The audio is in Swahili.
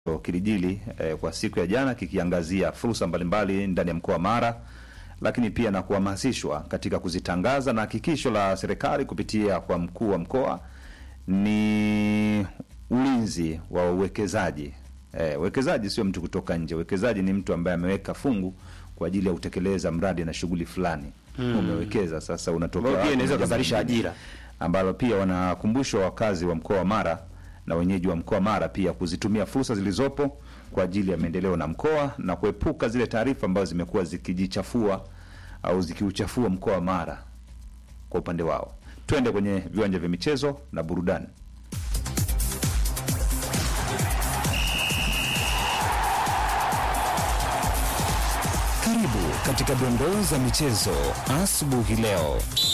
kilijili eh, kwa siku ya jana kikiangazia fursa mbalimbali ndani ya mkoa wa Mara, lakini pia na kuhamasishwa katika kuzitangaza, na hakikisho la serikali kupitia kwa mkuu wa mkoa ni ulinzi wa uwekezaji. Eh, uwekezaji sio mtu kutoka nje. Uwekezaji ni mtu ambaye ameweka fungu kwa ajili ya kutekeleza mradi na shughuli fulani. Umewekeza sasa, unatokea Ambayo pia wapi inaweza na jambo kuzalisha lingine. ajira. ambalo pia wanakumbushwa wakazi wa mkoa wa Mara na wenyeji wa mkoa wa Mara pia kuzitumia fursa zilizopo kwa ajili ya maendeleo na mkoa na kuepuka zile taarifa ambazo zimekuwa zikijichafua au zikiuchafua mkoa wa Mara kwa upande wao. Twende kwenye viwanja vya michezo na burudani. Karibu katika dondoo za michezo asubuhi leo.